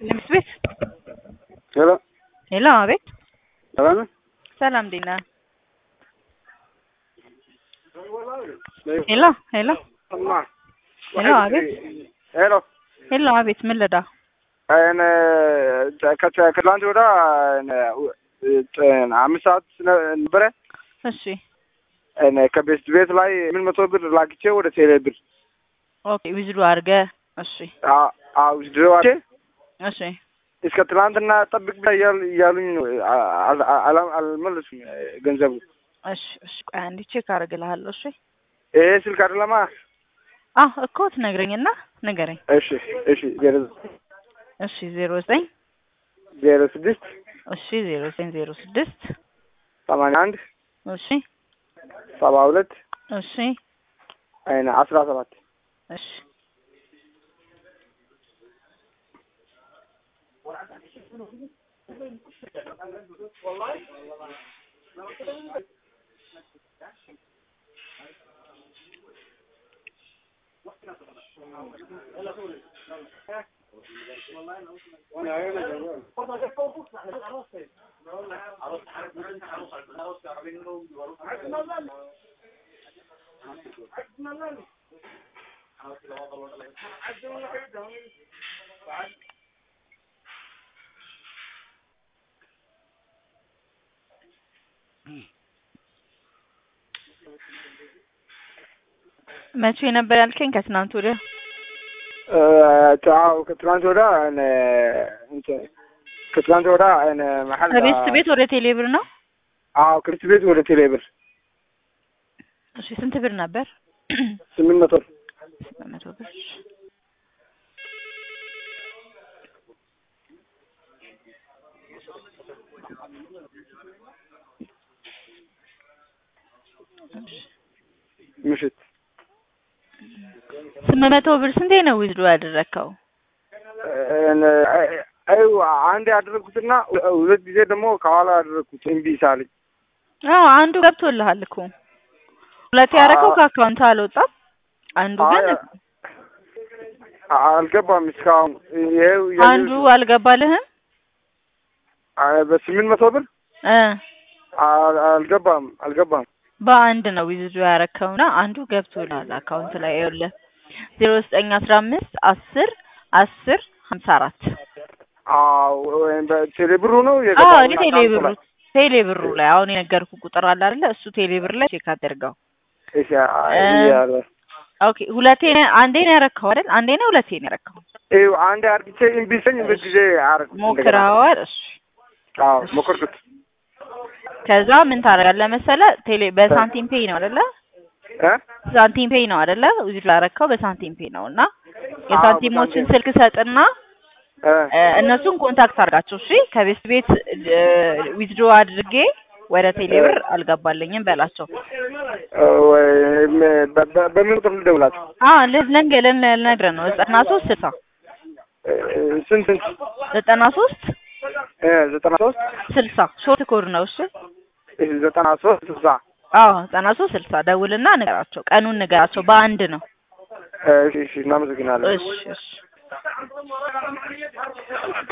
ንግስ ቤት ሄሎ ሄሎ፣ አቤት። ሰላም ነህ? ሰላም እንዴት ነህ? ሄሎ ሄሎ ሄሎ፣ አቤት። ሄሎ ሄሎ፣ አቤት። ምን ልዳ? እኔ ከ- ከትላንት ወዳ አምስት ሰዓት ነበረ እሺ፣ እኔ ከቤስት ቤት ላይ ምን መቶ ብር ላክቼ ወደ ቴሌ ብር ኦኬ። ዊዝዱ አድርገህ እሺ፣ ድዋቼ እሺ፣ እስከ ትላንትና ጠብቅ ብላ እያሉ- እያሉኝ ነው። አል- አል- አልመለሱም ገንዘቡ። እሺ፣ እሺ። ቆይ አንዴ ቼክ አደርግልሃለሁ። እሺ። ይሄ ስልክ አይደለማ። አዎ እኮ ትነግረኝና ንገረኝ። እሺ እሺ ዜሮ እሺ፣ ዜሮ ዘጠኝ ዜሮ ስድስት እሺ፣ ዜሮ ዘጠኝ ዜሮ ስድስት ሰማንያ አንድ እሺ፣ ሰባ ሁለት እሺ፣ አይነ አስራ ሰባት እሺ። መቼ ነበር ያልከኝ? ከትናንት ወዲያ። አዎ ከትላንት ወዳ እኔ እንትን ከትላንት ወዳ እኔ መሐል ከቤት ቤት ወደ ቴሌብር ነው። አዎ ከቤት ቤት ወደ ቴሌ ብር እሺ፣ ስንት ብር ነበር? ስምንት መቶ ስምንት መቶ ብር። ምሽት ስምንት መቶ ብር ስንቴ ነው ዊዝዶ ያደረግከው? እኔ አይ አንድ ያደረግኩትና ሁለት ጊዜ ደግሞ ከኋላ ያደረግኩት እምቢ ሳለኝ አዎ አንዱ ገብቶልሃል እኮ ሁለት ያደረገው ከአካውንት አልወጣም። አንዱ ግን አይ፣ አልገባም እስካሁን ይሄው አንዱ አልገባልህም አይ፣ በስምንት መቶ ብር እ አል- አልገባም አልገባም በአንድ ነው ዊዝዶ ያረከውና አንዱ ገብቶልሃል አካውንት ላይ ይኸውልህ ዜሮ ዘጠኝ አስራ አምስት አስር አስር ሀምሳ አራት አዎ ወይም በቴሌ ብሩ ነው አዎ የገባው እኔ ቴሌ ብሩ ቴሌ ብሩ ላይ አሁን የነገርኩ ቁጥር አለ አይደለ? እሱ ቴሌ ብር ላይ ቼክ አድርገው። እሺ አይ፣ እ- ያለ ኦኬ ሁለቴ ነው አንዴ ነው ያረከው አይደል? አንዴ ነው ሁለቴ ነው ያረከው? ይኸው አንድ አርግቼ እምቢ ስኝ ሁለት ጊዜ አረግ ሞክረዋል። እሺ አዎ ሞከርኩት ከዛ ምን ታደርጋለህ መሰለህ? ቴሌ በሳንቲም ፔይ ነው አይደለ? እ ሳንቲም ፔይ ነው አይደለ? ዊዝድሮ ያረከው በሳንቲም ፔይ ነው እና የሳንቲሞችን ስልክ ሰጥና እ እ፣ እነሱን ኮንታክት አድርጋቸው። እሺ ከቤት ቤት ዊዝድሮ አድርጌ ወደ ቴሌ ብር አልገባልኝም በላቸው። ወይም በ- በ- በምን ቁጥር ልደውላችሁ? አ ለነገ ልነግርህ ነው ዘጠና ሶስት ስልሳ እ፣ ስንት ስንት? ዘጠና ሶስት እ፣ ዘጠና ሶስት ስልሳ ሾርት ኮድ ነው። እሺ እሺ፣ ዘጠና ሶስት ስልሳ አዎ ዘጠና ሶስት ስልሳ ደውልና ንገራቸው። ቀኑን ንገራቸው። በአንድ ነው። እሺ እሺ እናመሰግናለን። እሺ እሺ